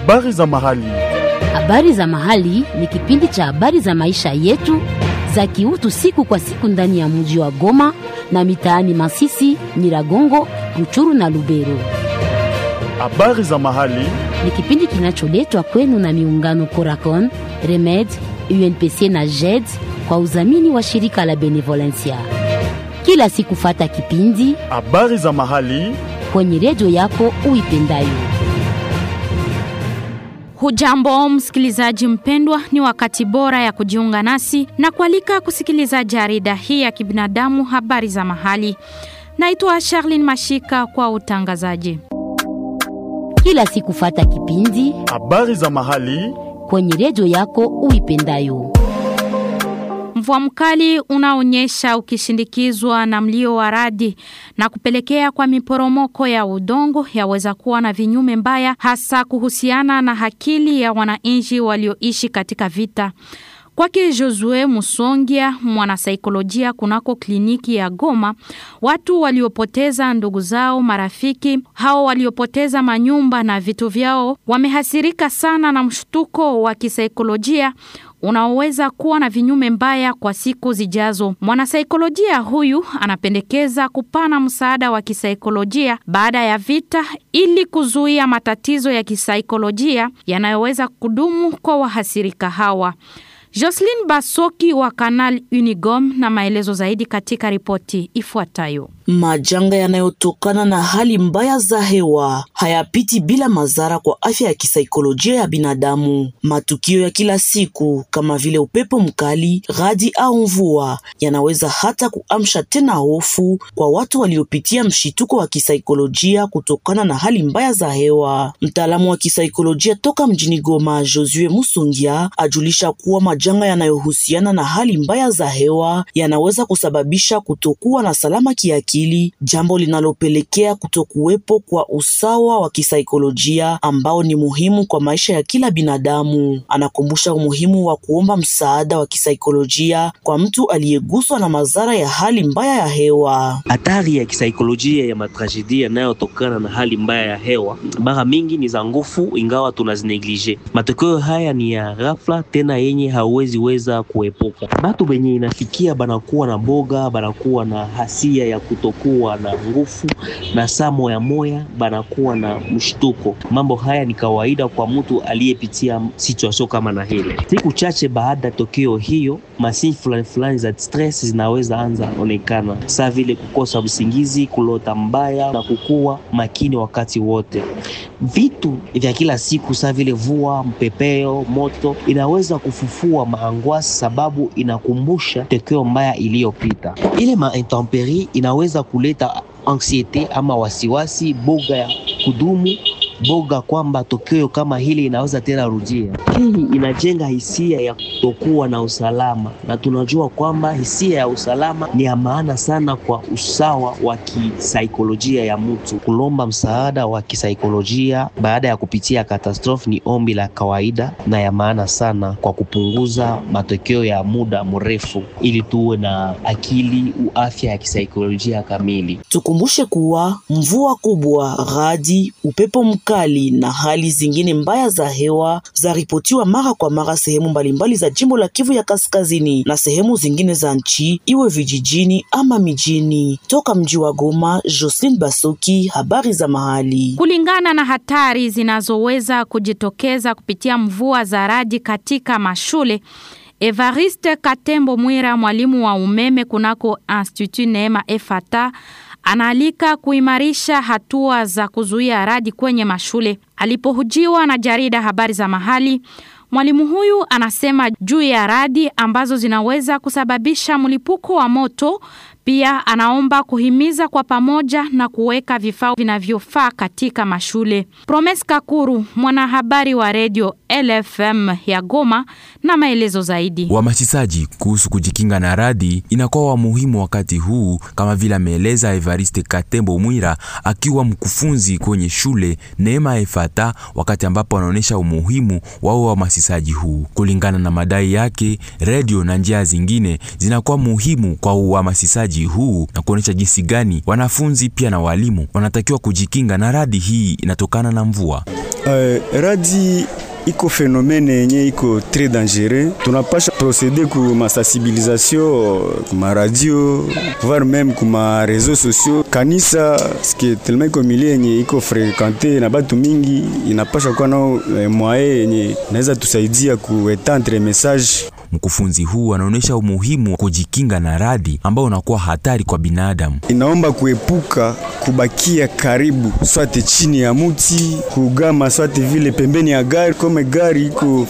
Habari za mahali. Habari za mahali ni kipindi cha habari za maisha yetu za kiutu siku kwa siku ndani ya mji wa Goma na mitaani Masisi, Nyiragongo, Ruchuru na Lubero. Habari za mahali. Ni kipindi kinacholetwa kwenu na miungano Coracon, Remed, UNPC na JED kwa udhamini wa shirika la Benevolencia. Kila siku fata kipindi Habari za mahali. kwenye redio yako uipendayo. Hujambo msikilizaji mpendwa, ni wakati bora ya kujiunga nasi na kualika kusikiliza jarida hii ya kibinadamu, habari za mahali. Naitwa Charlene Mashika kwa utangazaji. Kila siku fata kipindi Habari za mahali. kwenye redio yako uipendayo. Mvua mkali unaonyesha ukishindikizwa na mlio wa radi na kupelekea kwa miporomoko ya udongo yaweza kuwa na vinyume mbaya, hasa kuhusiana na akili ya wananchi walioishi katika vita. Kwake Josue Musongia, mwanasaikolojia kunako kliniki ya Goma, watu waliopoteza ndugu zao, marafiki hao waliopoteza manyumba na vitu vyao wamehasirika sana na mshtuko wa kisaikolojia unaoweza kuwa na vinyume mbaya kwa siku zijazo. Mwanasaikolojia huyu anapendekeza kupana msaada wa kisaikolojia baada ya vita ili kuzuia matatizo ya kisaikolojia yanayoweza kudumu kwa wahasirika hawa. Jocelyn Basoki wa Canal Unigom na maelezo zaidi katika ripoti ifuatayo. Majanga yanayotokana na hali mbaya za hewa hayapiti bila madhara kwa afya ya kisaikolojia ya binadamu. Matukio ya kila siku kama vile upepo mkali, radi au mvua yanaweza hata kuamsha tena hofu kwa watu waliopitia mshituko wa kisaikolojia kutokana na hali mbaya za hewa. Mtaalamu wa kisaikolojia toka mjini Goma, Josue Musungia, ajulisha kuwa majanga yanayohusiana na hali mbaya za hewa yanaweza kusababisha kutokuwa na salama kiakili jambo linalopelekea kutokuwepo kwa usawa wa kisaikolojia ambao ni muhimu kwa maisha ya kila binadamu. Anakumbusha umuhimu wa kuomba msaada wa kisaikolojia kwa mtu aliyeguswa na madhara ya hali mbaya ya hewa. Hatari ya kisaikolojia ya matragedi yanayotokana na hali mbaya ya hewa mara mingi ni za nguvu, ingawa tunazineglige. Matokeo haya ni ya ghafla tena yenye hauwezi weza kuepuka. Batu benye inafikia banakuwa na boga, banakuwa na hasia ya kutokuwa na nguvu na saa moya moya banakuwa na mshtuko. Mambo haya ni kawaida kwa mtu aliyepitia situation kama na hile. Siku chache baada ya tokeo hiyo, masini fulani fulani za stress zinaweza anza onekana, saa vile kukosa usingizi, kulota mbaya na kukuwa makini wakati wote. Vitu vya kila siku saa vile vua, mpepeo, moto inaweza kufufua maangwasi, sababu inakumbusha tokeo mbaya iliyopita. Ile maintemperi inaweza kuleta anxiete ama wasiwasi, boga ya kudumu boga kwamba tokeo kama hili inaweza tena rudia. Hii inajenga hisia ya kutokuwa na usalama, na tunajua kwamba hisia ya usalama ni ya maana sana kwa usawa wa kisaikolojia ya mtu. Kulomba msaada wa kisaikolojia baada ya kupitia katastrofi ni ombi la kawaida na ya maana sana kwa kupunguza matokeo ya muda mrefu, ili tuwe na akili afya ya kisaikolojia kamili. Tukumbushe kuwa mvua kubwa, radi, upepo mkali na hali zingine mbaya za hewa zaripotiwa mara kwa mara sehemu mbalimbali za jimbo la Kivu ya Kaskazini na sehemu zingine za nchi, iwe vijijini ama mijini. Toka mji wa Goma, Jocelyn Basoki, habari za mahali. Kulingana na hatari zinazoweza kujitokeza kupitia mvua za radi katika mashule, Evariste Katembo Mwira, mwalimu wa umeme kunako Institut Neema Efata, anaalika kuimarisha hatua za kuzuia radi kwenye mashule. Alipohujiwa na jarida habari za mahali, mwalimu huyu anasema juu ya radi ambazo zinaweza kusababisha mlipuko wa moto. Pia anaomba kuhimiza kwa pamoja na kuweka vifaa vinavyofaa katika mashule. Promes Kakuru, mwanahabari wa redio LFM ya Goma, na maelezo zaidi. Uhamasishaji kuhusu kujikinga na radi inakuwa wa muhimu wakati huu, kama vile ameeleza Evariste Katembo Mwira akiwa mkufunzi kwenye shule Neema Efata, wakati ambapo anaonyesha umuhimu wa uhamasishaji huu. Kulingana na madai yake, redio na njia zingine zinakuwa muhimu kwa uhamasishaji huu na kuonyesha jinsi gani wanafunzi pia na walimu wanatakiwa kujikinga na radi hii inatokana na mvua. Uh, radi iko fenomene yenye iko très dangereux. Tunapasha procede ku masensibilisation kuma radio voire même kuma réseaux sociaux. Kanisa ske tellement iko milie yenye iko frekante na batu mingi, inapasha kuwa nao eh, mwaye yenye naweza tusaidia kuetendre message Mkufunzi huu anaonyesha umuhimu wa kujikinga na radi ambao unakuwa hatari kwa binadamu. inaomba kuepuka kubakia karibu swate chini ya muti kugama swate vile pembeni ya gari kome gari iko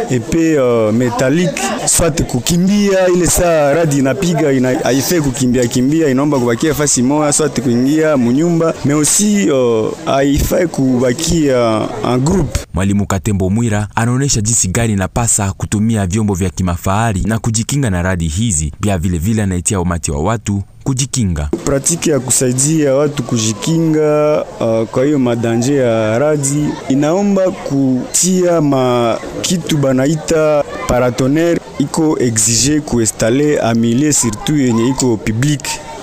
epe uh, metalik swate kukimbia ile saa radi inapiga ina, haifai kukimbia kimbia inaomba kubakia fasi moya swate kuingia munyumba me aussi uh, haifai kubakia en groupe Mwalimu Katembo Mwira anaonyesha jinsi gari inapasa kutumia vyombo vya kimafahari na kujikinga na radi hizi. Pia vile vile anaitia umati wa watu kujikinga. pratiki ya kusaidia watu kujikinga uh, kwa hiyo madanje ya radi inaomba kutia ma kitu banaita paratonere iko exige kuinstale amilie surtout yenye iko public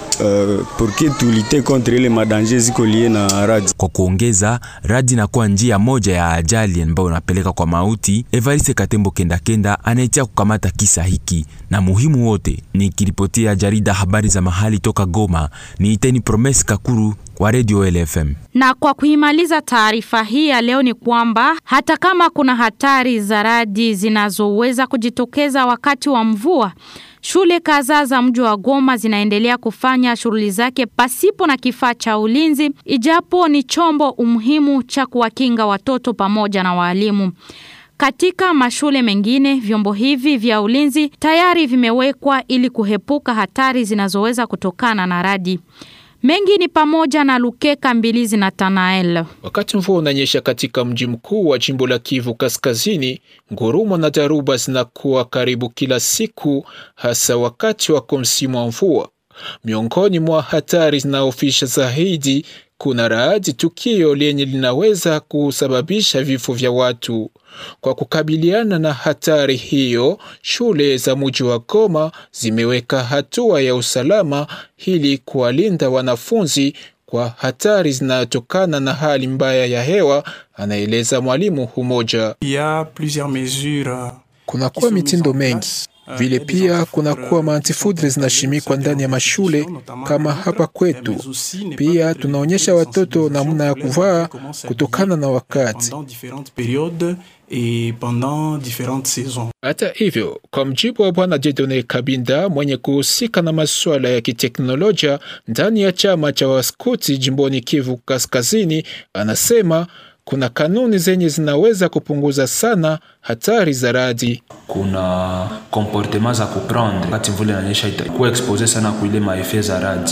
uh, porke tulite contre ile madanje ziko lie na radi Kwa kuongeza, radi inakuwa njia moja ya ajali ambayo unapeleka kwa mauti. Evariste Katembo Kendakenda anaitia kukamata kisa hiki na muhimu wote. Nikiripotia jarida habari za mahali toka Goma, ni Iteni Promes Kakuru wa Radio LFM. Na kwa kuimaliza taarifa hii ya leo ni kwamba hata kama kuna hatari za radi zinazoweza kujitokeza wakati wa mvua, shule kadhaa za mji wa Goma zinaendelea kufanya shughuli zake pasipo na kifaa cha ulinzi, ijapo ni chombo umuhimu cha kuwakinga watoto pamoja na waalimu. Katika mashule mengine vyombo hivi vya ulinzi tayari vimewekwa ili kuhepuka hatari zinazoweza kutokana na radi. Mengi ni pamoja na Lukeka Mbilizi na Tanael. Wakati mvua unanyesha katika mji mkuu wa jimbo la Kivu Kaskazini, ngurumo na dharuba zinakuwa karibu kila siku, hasa wakati wako msimu wa mvua. Miongoni mwa hatari zinaofisha zaidi kuna radi, tukio lenye linaweza kusababisha vifo vya watu. Kwa kukabiliana na hatari hiyo, shule za mji wa Goma zimeweka hatua ya usalama ili kuwalinda wanafunzi kwa hatari zinazotokana na hali mbaya ya hewa, anaeleza mwalimu mmoja. Il y a plusieurs mesures Kunakuwa mitindo mengi vile pia kunakuwa maantifudre zinashimikwa ndani ya mashule kama hapa kwetu. Pia tunaonyesha watoto namna ya kuvaa kutokana na wakati. pendant différentes périodes et pendant différentes saisons. Hata hivyo, kwa mjibu wa Bwana Jedone Kabinda mwenye kuhusika na masuala ya kiteknolojia ndani ya chama cha waskuti jimboni Kivu Kaskazini, anasema kuna kanuni zenye zinaweza kupunguza sana hatari za radi. kuna comportement za kuprendre wakati mvula inanyesha itakuwa expose sana kuile maefe za radi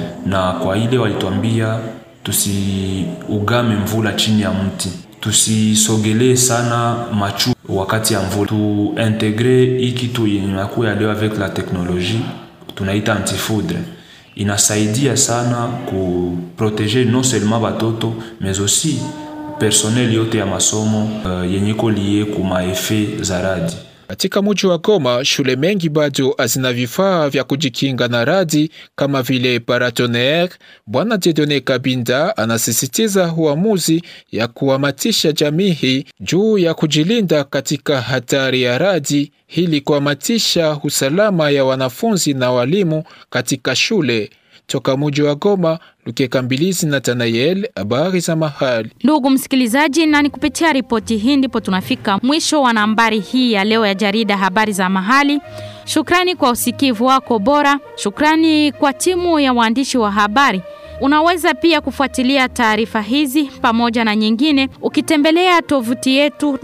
na kwa ile walituambia tusiugame mvula chini ya mti tusisogelee sana machu wakati ya mvula tuintegre hii kitu yenye inakuya leo avec la technologie tunaita antifoudre inasaidia sana kuproteger non seulement batoto mais aussi personnel yote ya masomo uh, yenye iko lie ku maefe za radi Katika mji wa Goma, shule mengi bado hazina vifaa vya kujikinga na radi kama vile paratonnerre. Bwana Jedone Kabinda anasisitiza uamuzi ya kuhamatisha jamii hii juu ya kujilinda katika hatari ya radi ili kuhamatisha usalama ya wanafunzi na walimu katika shule. Toka mji wa Goma, Lukeka Mbilizi na Tanayel, habari za mahali. Ndugu msikilizaji, na ni kupitia ripoti hii ndipo tunafika mwisho wa nambari hii ya leo ya jarida habari za mahali. Shukrani kwa usikivu wako bora. Shukrani kwa timu ya waandishi wa habari. Unaweza pia kufuatilia taarifa hizi pamoja na nyingine ukitembelea tovuti yetu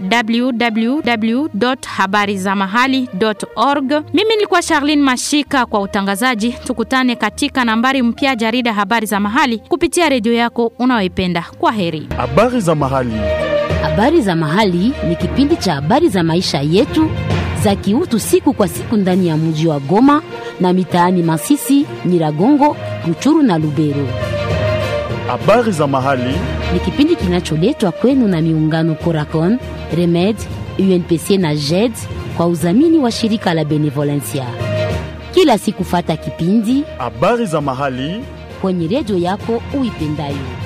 www.habarizamahali.org. Mimi nilikuwa Charlene Mashika kwa utangazaji. Tukutane katika nambari mpya jarida habari za mahali kupitia redio yako unayoipenda. Kwa heri. Habari za mahali. Habari za mahali ni kipindi cha habari za maisha yetu za kiutu siku kwa siku ndani ya mji wa Goma na mitaani Masisi, Nyiragongo, Ruchuru na Lubero. Habari za mahali. Ni kipindi kinacholetwa kwenu na miungano Coracon, Remed, UNPC na JED kwa udhamini wa shirika la Benevolencia. Kila siku fata kipindi Habari za mahali. kwenye redio yako uipendayo.